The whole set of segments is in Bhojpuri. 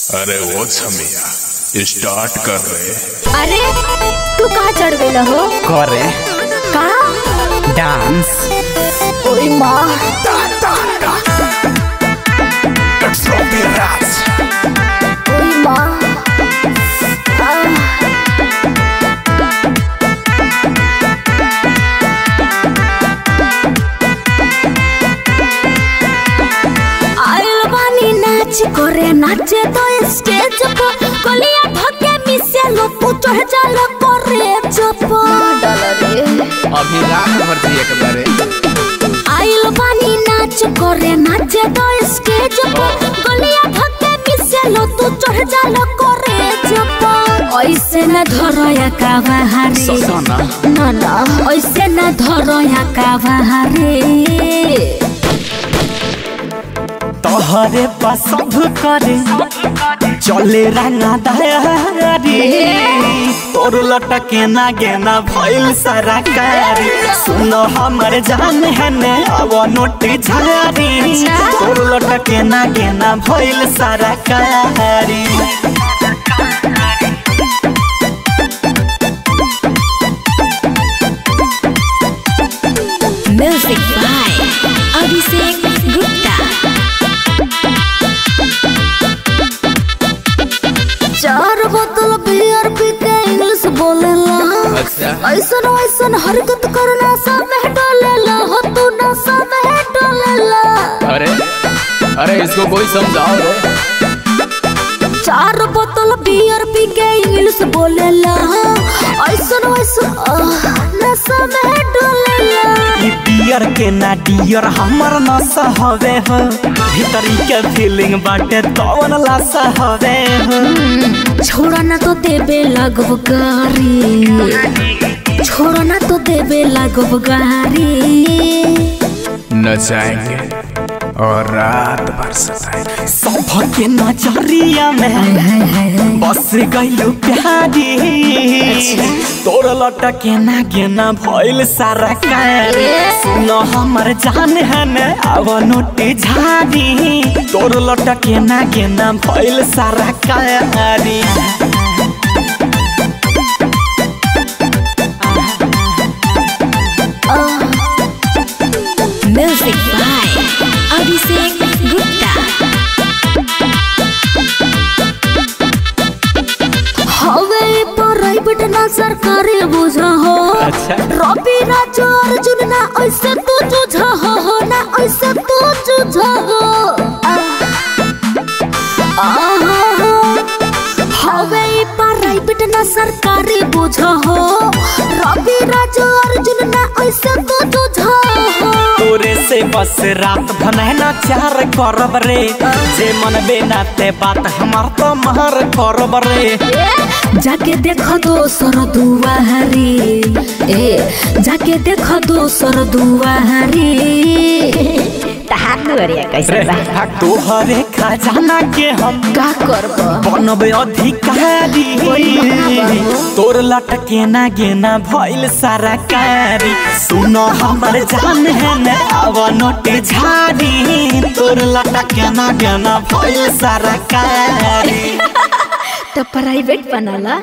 अरे वो छमिया स्टार्ट कर रहे अरे तू कहाँ चढ़ गई हो करे कहाँ डांस ओई माँ ओई माँ आह, आइल बानी नाच करे नाचे तो स्टेज पर गलिया धके मिसे लो तू चढ़ जाला करे चप डाल रे अभी रात भर थी एक बारे आइल बानी नाच करे नाचे तो स्टेज पर गलिया धके मिसे लो तू चढ़ जाला करे चप ऐसे न धरया का बहारे ससना ना ना ऐसे न धरया का बहारे तोहरे पास सब करे चले रंगा दारी तोर लटके ना गेना भइल सारा कारी सुनो हमर जान है ने अब नोटी झारी तोर लटके ना गेना भइल सारा कारी म्यूजिक बाय अभिषेक गुप्ता चार बोतल बियर पी के इंग्लिश बोलेला अच्छा ऐसन ऐसन हरकत करना सब में डोलेला हो तू ना सब में डोलेला अरे अरे इसको कोई समझाओ रे चार बोतल बियर पी के इंग्लिश बोलेला ऐसन ऐसन आह, नशा में डोलेला ई पियर के ना डियर हमर नशा हवे हो भीतरी के फीलिंग बाटे तवन लाशा हवे हो छोड़ा ना तो देबे लगब गारी छोड़ा ना तो देबे लगब गारी नचाएंगे और रात भर सताएंगे सब के नजरिया में बस गइलु प्यारी तोर लटके ना गेना भइल सारा कारी सुनो हमर जान है ने अब नोटी झारी तोर लटके ना गेना भइल सारा कारी म्यूजिक बाय अभिषेक गुप्ता हवे प्राइवेट ना सरकारी बुझा हो अच्छा। रवि राजू अर्जुन ना ऐसे तू जुझा हो ना ऐसे तू जुझा हो हवे प्राइवेट ना सरकारी बुझा हो रवि राजू अर्जुन ना ऐसे तू जुझा हो तोरे से बस रात भनैना चार करब रे जे मन बेनाते बात हमार तो महर करब रे जाके देखो दोसर दुआरी ए जाके देखो दोसर दुआरी तहार दुआरिया कैसे रे बा तोहरे खजाना के हम का करब बनबे अधिकारी तोर लटके ना गेना भइल सारा कारी सुनो हमर जान है ने अब नोटे झारी तोर लटके ना गेना भइल सारा कारी तो प्राइवेट बनाला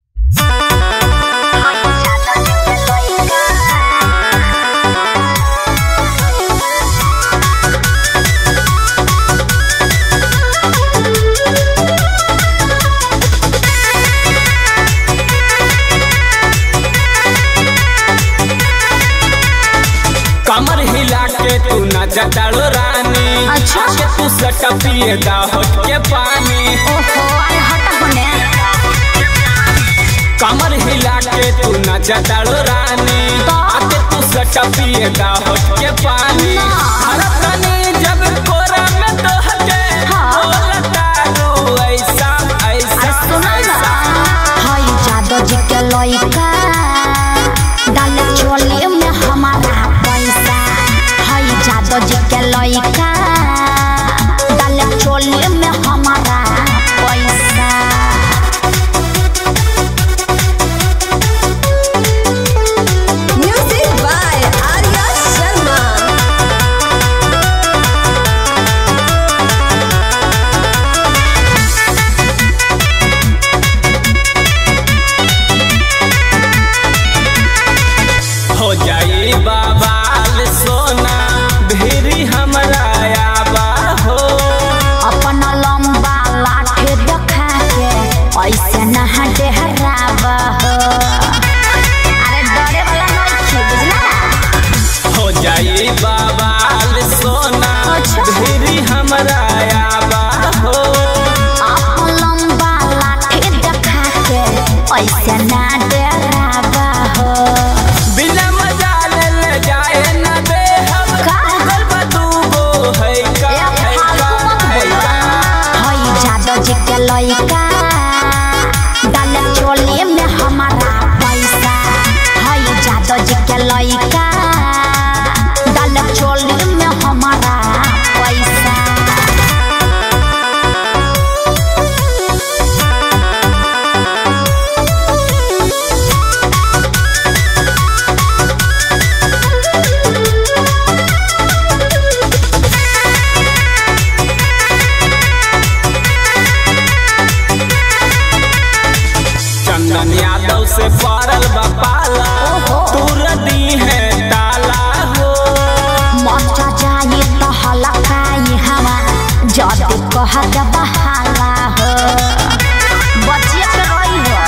कमर हिला के तू न जटाड़ो रानी अच्छा। के तू सटा पिए दा होट के पानी ओहो अरे हटा होने कमर हिला के तू न जटाड़ो रानी आके तू सटा पिए दा होट के पानी अरे तनी जब कोरा में तो हटे हाँ। बोलता रू ऐसा ऐसा ऐसा हई जादो जी के लइका डाले चोले में हमारा पैसा हई जादो जी के लइका डाले चोले में हमारा पैसा Music by Arya Sharma. के लइका डाले चोली में हमारा पैसा हई जादो जी के लइका डाले चोली में हमारा पैसा चंदन यादव से पड़ल बपाला तूर दी है ताला हो मचा जाए तो हलकाई हवा जद कह दे बहाला हो बचिए के रही हो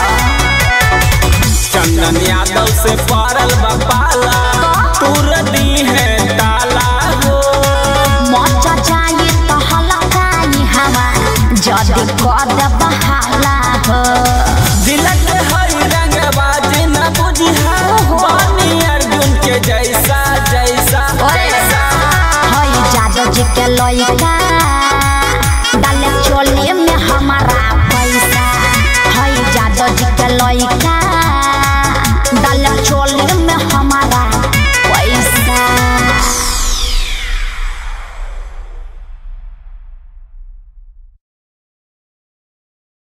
चंदन यादव से पड़ल बपाला तूर दी है ताला हो मचा जाए तो हलकाई हवा जद कह दे बहाला हो दिल के हरी रंग बाजी न बुझिया बानी अर्जुन के जैसा जैसा जैसा हई जादो जी के लइका डाले चोली में हमारा पैसा हई जादो जी के लइका डाले चोली में हमारा